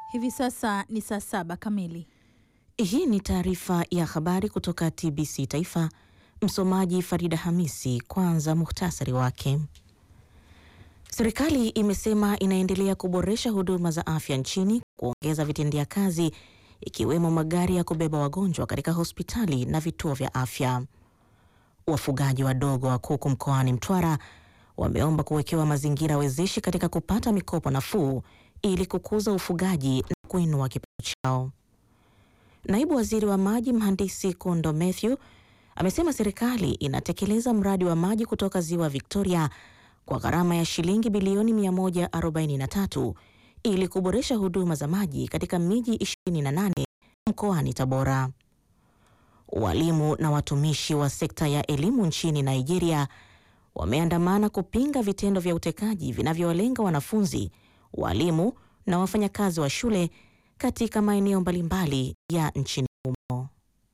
Hivi sasa ni saa saba kamili. Hii ni taarifa ya habari kutoka TBC Taifa. Msomaji Farida Hamisi. Kwanza muhtasari wake. Serikali imesema inaendelea kuboresha huduma za afya nchini, kuongeza vitendea kazi ikiwemo magari ya kubeba wagonjwa katika hospitali na vituo vya afya. Wafugaji wadogo wa kuku mkoani Mtwara wameomba kuwekewa mazingira wezeshi katika kupata mikopo nafuu ili kukuza ufugaji na kuinua kipato chao. Naibu Waziri wa Maji Mhandisi Kundo Mathew amesema serikali inatekeleza mradi wa maji kutoka Ziwa Victoria kwa gharama ya shilingi bilioni 143 ili kuboresha huduma za maji katika miji 28 mkoani Tabora. Walimu na watumishi wa sekta ya elimu nchini Nigeria wameandamana kupinga vitendo vya utekaji vinavyowalenga wanafunzi, walimu na wafanyakazi wa shule katika maeneo mbalimbali ya nchini humo.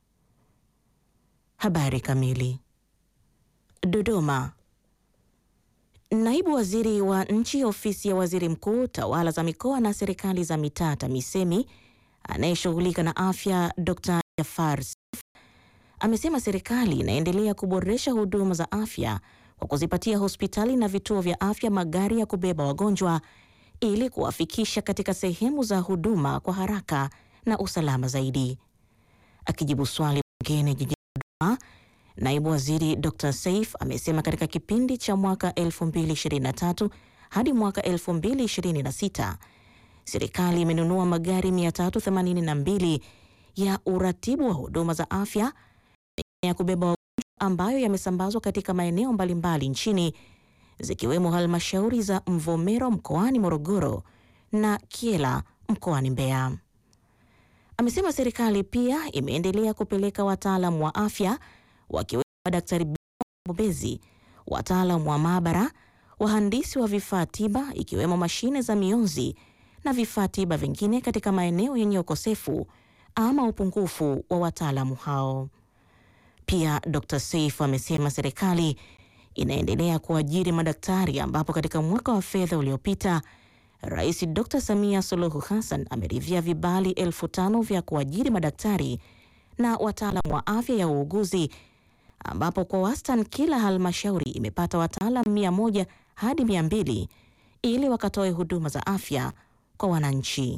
Habari kamili. Dodoma. Naibu Waziri wa Nchi Ofisi ya Waziri Mkuu, Tawala za Mikoa na Serikali za Mitaa, TAMISEMI, anayeshughulika na afya, Dr. Jafar Seif amesema serikali inaendelea kuboresha huduma za afya kwa kuzipatia hospitali na vituo vya afya magari ya kubeba wagonjwa ili kuwafikisha katika sehemu za huduma kwa haraka na usalama zaidi. Akijibu swali bungeni jijini Dodoma, naibu waziri Dr. Seif amesema katika kipindi cha mwaka 2023 hadi mwaka 2026 serikali imenunua magari 382 ya uratibu wa huduma za afya ya kubeba wagonjwa ambayo yamesambazwa katika maeneo mbalimbali nchini zikiwemo halmashauri za Mvomero mkoani Morogoro na Kyela mkoani Mbeya. Amesema serikali pia imeendelea kupeleka wataalamu wa afya wakiwemo madaktari bingwa wabobezi, wataalamu wa maabara, wahandisi wa vifaa tiba ikiwemo mashine za mionzi na vifaa tiba vingine katika maeneo yenye ukosefu ama upungufu wa wataalamu hao. Pia Dr. Seif amesema serikali inaendelea kuajiri madaktari ambapo katika mwaka wa fedha uliopita Rais Dr. Samia Suluhu Hassan ameridhia vibali elfu tano vya kuajiri madaktari na wataalamu wa afya ya uuguzi ambapo kwa wastani kila halmashauri imepata wataalamu mia moja hadi mia mbili ili wakatoe huduma za afya kwa wananchi.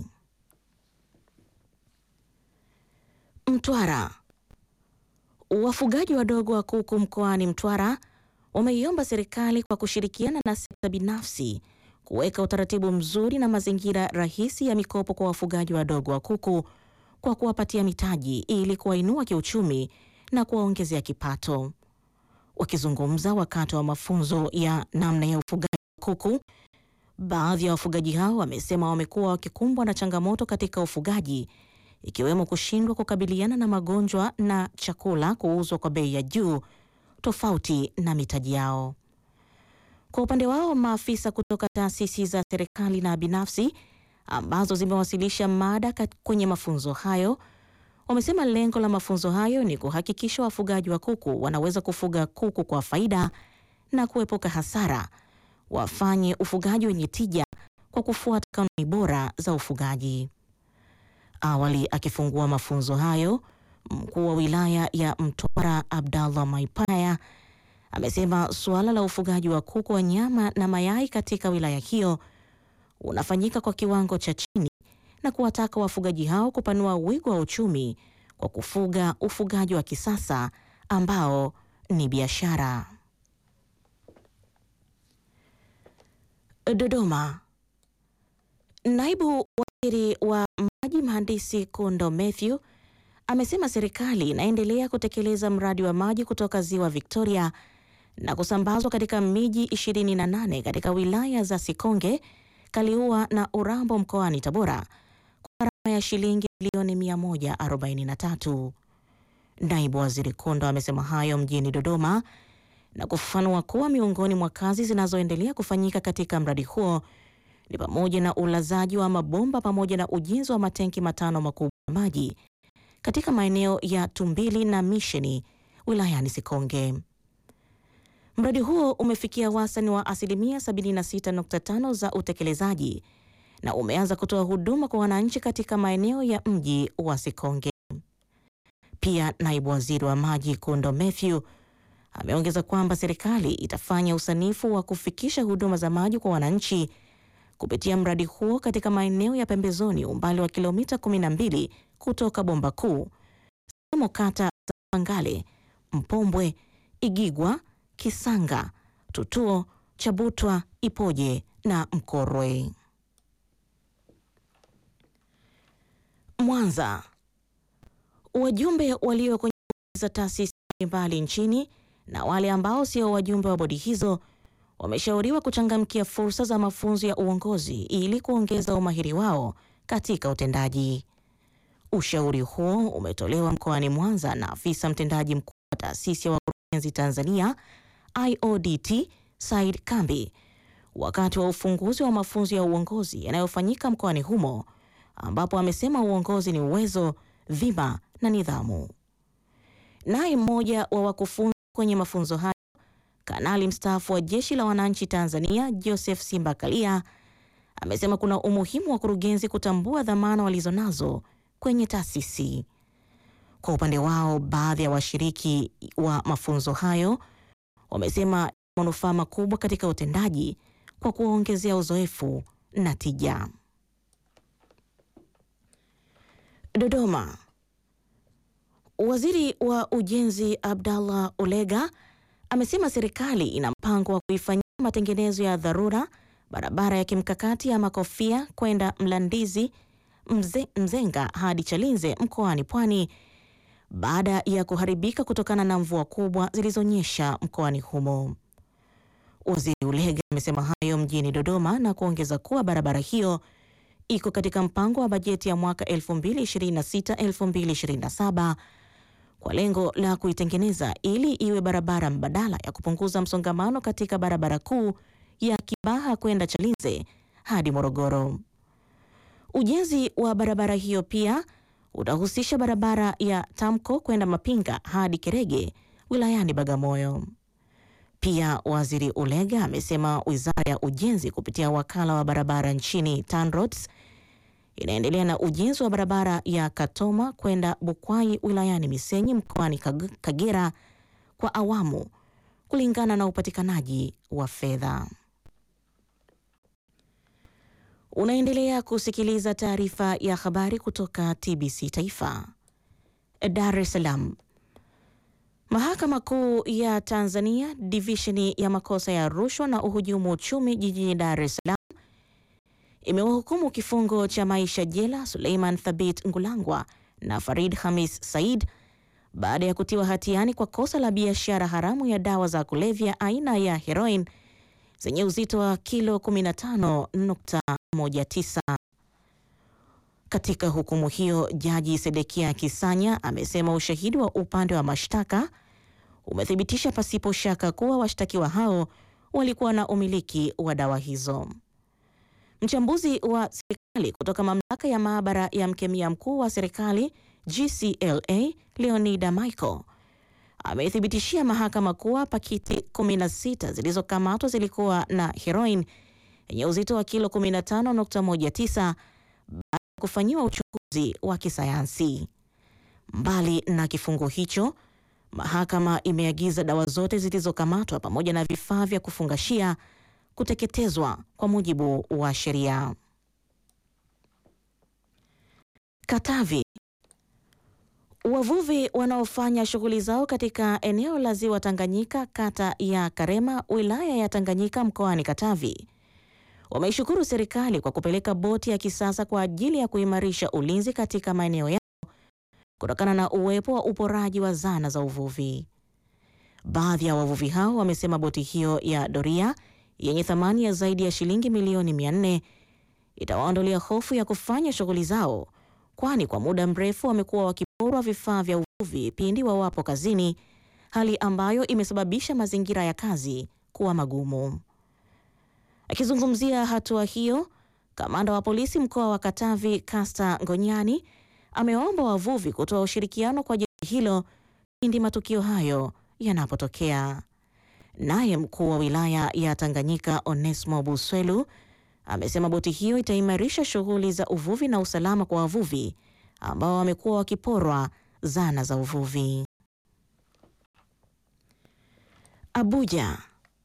Mtwara. Wafugaji wadogo wa kuku mkoani Mtwara wameiomba serikali kwa kushirikiana na sekta binafsi kuweka utaratibu mzuri na mazingira rahisi ya mikopo kwa wafugaji wadogo wa kuku kwa kuwapatia mitaji ili kuwainua kiuchumi na kuwaongezea kipato. Wakizungumza wakati wa mafunzo ya namna ya ufugaji wa kuku, baadhi ya wafugaji hao wamesema wamekuwa wakikumbwa na changamoto katika ufugaji ikiwemo kushindwa kukabiliana na magonjwa na chakula kuuzwa kwa bei ya juu tofauti na mitaji yao. Kwa upande wao, maafisa kutoka taasisi za serikali na binafsi ambazo zimewasilisha mada kwenye mafunzo hayo wamesema lengo la mafunzo hayo ni kuhakikisha wafugaji wa kuku wanaweza kufuga kuku kwa faida na kuepuka hasara, wafanye ufugaji wenye tija kwa kufuata kanuni bora za ufugaji. Awali akifungua mafunzo hayo, mkuu wa wilaya ya Mtwara Abdallah Maipaya amesema suala la ufugaji wa kuku wa nyama na mayai katika wilaya hiyo unafanyika kwa kiwango cha chini na kuwataka wafugaji hao kupanua wigo wa uchumi kwa kufuga ufugaji wa kisasa ambao ni biashara. Dodoma. Naibu Waziri wa Maji Mhandisi Kundo Mathew amesema serikali inaendelea kutekeleza mradi wa maji kutoka Ziwa Victoria na kusambazwa katika miji 28 katika wilaya za Sikonge, Kaliua na Urambo mkoani Tabora kwa gharama ya shilingi bilioni 143. Naibu Waziri Kundo amesema hayo mjini Dodoma na kufafanua kuwa miongoni mwa kazi zinazoendelea kufanyika katika mradi huo ni pamoja na ulazaji wa mabomba pamoja na ujenzi wa matenki matano makubwa ya maji katika maeneo ya Tumbili na Misheni wilayani Sikonge. Mradi huo umefikia wastani wa asilimia 76.5 za utekelezaji na umeanza kutoa huduma kwa wananchi katika maeneo ya mji wa Sikonge. Pia naibu waziri wa maji Kundo Mathew ameongeza kwamba serikali itafanya usanifu wa kufikisha huduma za maji kwa wananchi kupitia mradi huo katika maeneo ya pembezoni umbali wa kilomita 12 kutoka bomba kuu zikiwemo kata za Pangale, Mpombwe, Igigwa, Kisanga, Tutuo, Chabutwa, Ipoje na Mkorwe. Mwanza. Wajumbe walio kwenye bodi za taasisi mbalimbali nchini na wale ambao sio wajumbe wa bodi hizo wameshauriwa kuchangamkia fursa za mafunzo ya uongozi ili kuongeza umahiri wao katika utendaji. Ushauri huo umetolewa mkoani Mwanza na afisa mtendaji mkuu wa taasisi ya wakurugenzi Tanzania IODT Said Kambi wakati wa ufunguzi wa mafunzo ya uongozi yanayofanyika mkoani humo ambapo amesema uongozi ni uwezo, dhima na nidhamu. Naye mmoja wa wakufunzi kwenye mafunzo hayo, kanali mstaafu wa Jeshi la Wananchi Tanzania Joseph Simba Kalia amesema kuna umuhimu wa kurugenzi kutambua dhamana walizonazo kwenye taasisi. Kwa upande wao, baadhi ya washiriki wa mafunzo hayo wamesema manufaa makubwa katika utendaji kwa kuwaongezea uzoefu na tija. Dodoma. Waziri wa Ujenzi Abdallah Ulega amesema serikali ina mpango wa kuifanyia matengenezo ya dharura barabara ya kimkakati ya Makofia kwenda Mlandizi Mze, Mzenga hadi Chalinze mkoani Pwani baada ya kuharibika kutokana na mvua kubwa zilizonyesha mkoani humo. Waziri Ulega amesema hayo mjini Dodoma na kuongeza kuwa barabara hiyo iko katika mpango wa bajeti ya mwaka 2026-2027 kwa lengo la kuitengeneza ili iwe barabara mbadala ya kupunguza msongamano katika barabara kuu ya Kibaha kwenda Chalinze hadi Morogoro. Ujenzi wa barabara hiyo pia utahusisha barabara ya Tamko kwenda Mapinga hadi Kerege wilayani Bagamoyo. Pia Waziri Ulega amesema Wizara ya Ujenzi kupitia wakala wa barabara nchini TANROADS inaendelea na ujenzi wa barabara ya Katoma kwenda Bukwai wilayani Misenyi mkoani Kagera kwa awamu kulingana na upatikanaji wa fedha. Unaendelea kusikiliza taarifa ya habari kutoka TBC Taifa. Dar es Salaam. Mahakama Kuu ya Tanzania divisheni ya makosa ya rushwa na uhujumu uchumi jijini Dar es Salaam imewahukumu kifungo cha maisha jela Suleiman Thabit Ngulangwa na Farid Hamis Said baada ya kutiwa hatiani kwa kosa la biashara haramu ya dawa za kulevya aina ya heroin zenye uzito wa kilo 15.19. Katika hukumu hiyo, Jaji Sedekia Kisanya amesema ushahidi wa upande wa mashtaka umethibitisha pasipo shaka kuwa washtakiwa hao walikuwa na umiliki wa dawa hizo. Mchambuzi wa serikali kutoka mamlaka ya maabara ya mkemia mkuu wa serikali GCLA Leonida Michael ameithibitishia mahakama kuwa pakiti 16 zilizokamatwa zilikuwa na heroin yenye uzito wa kilo 15.19 baada ya kufanyiwa uchunguzi wa kisayansi. Mbali na kifungo hicho, mahakama imeagiza dawa zote zilizokamatwa pamoja na vifaa vya kufungashia kuteketezwa kwa mujibu wa sheria. Katavi. Wavuvi wanaofanya shughuli zao katika eneo la Ziwa Tanganyika, kata ya Karema, wilaya ya Tanganyika, mkoani Katavi, wameishukuru serikali kwa kupeleka boti ya kisasa kwa ajili ya kuimarisha ulinzi katika maeneo yao kutokana na uwepo wa uporaji wa zana za uvuvi. Baadhi ya wavuvi hao wamesema boti hiyo ya doria yenye thamani ya zaidi ya shilingi milioni 400 itawaondolea hofu ya kufanya shughuli zao, kwani kwa muda mrefu wamekuwa wakiporwa vifaa vya uvuvi pindi wawapo kazini, hali ambayo imesababisha mazingira ya kazi kuwa magumu. Akizungumzia hatua hiyo, kamanda wa polisi mkoa wa Katavi Kasta Ngonyani amewaomba wavuvi kutoa ushirikiano kwa jeshi hilo pindi matukio hayo yanapotokea. Naye mkuu wa wilaya ya Tanganyika Onesmo Buswelu amesema boti hiyo itaimarisha shughuli za uvuvi na usalama kwa wavuvi ambao wamekuwa wakiporwa zana za uvuvi. Abuja.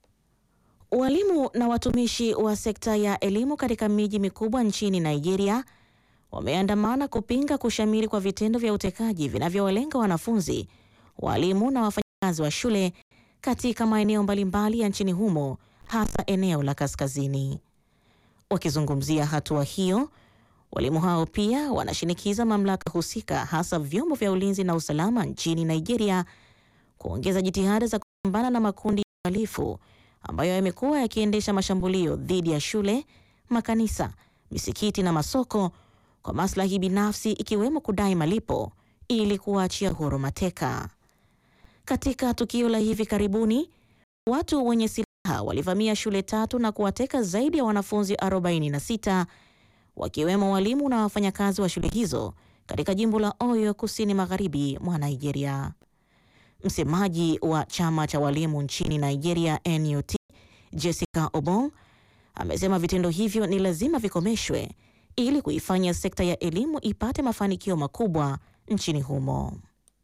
Walimu na watumishi wa sekta ya elimu katika miji mikubwa nchini Nigeria wameandamana kupinga kushamiri kwa vitendo vya utekaji vinavyowalenga wanafunzi, walimu na wafanyakazi wa shule katika maeneo mbalimbali ya nchini humo, hasa eneo la kaskazini. Wakizungumzia hatua hiyo, walimu hao pia wanashinikiza mamlaka husika, hasa vyombo vya ulinzi na usalama nchini Nigeria kuongeza jitihada za kupambana na makundi ya uhalifu ambayo yamekuwa yakiendesha mashambulio dhidi ya shule, makanisa, misikiti na masoko kwa maslahi binafsi ikiwemo kudai malipo ili kuwaachia huru mateka. Katika tukio la hivi karibuni, watu wenye silaha walivamia shule tatu na kuwateka zaidi ya wanafunzi 46 wakiwemo walimu na wafanyakazi wa shule hizo katika jimbo la Oyo kusini magharibi mwa Nigeria. Msemaji wa chama cha walimu nchini Nigeria NUT, Jessica Obong, amesema vitendo hivyo ni lazima vikomeshwe ili kuifanya sekta ya elimu ipate mafanikio makubwa nchini humo.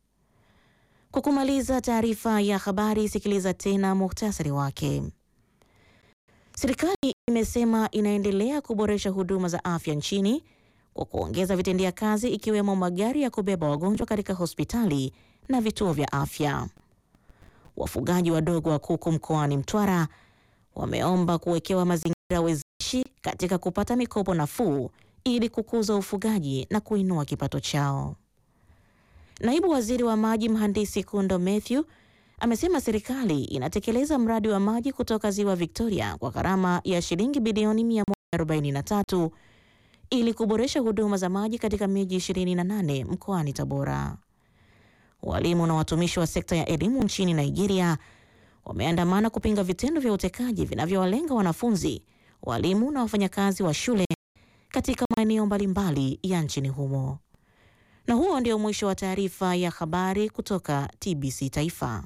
Kwa kumaliza taarifa ya habari, sikiliza tena muhtasari wake. Serikali imesema inaendelea kuboresha huduma za afya nchini kwa kuongeza vitendea kazi ikiwemo magari ya kubeba wagonjwa katika hospitali na vituo vya afya. Wafugaji wadogo wa kuku mkoani Mtwara wameomba kuwekewa mazingira wezeshi katika kupata mikopo nafuu ili kukuza ufugaji na kuinua kipato chao. Naibu Waziri wa Maji Mhandisi Kundo Mathew amesema serikali inatekeleza mradi wa maji kutoka Ziwa Victoria kwa gharama ya shilingi bilioni 143 ili kuboresha huduma za maji katika miji 28 mkoani Tabora. Walimu na watumishi wa sekta ya elimu nchini Nigeria wameandamana kupinga vitendo vya utekaji vinavyowalenga wanafunzi, walimu na wafanyakazi wa shule katika maeneo mbalimbali ya nchini humo. Na huo ndio mwisho wa taarifa ya habari kutoka TBC Taifa.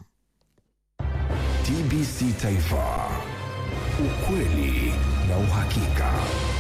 TBC Taifa, ukweli na uhakika.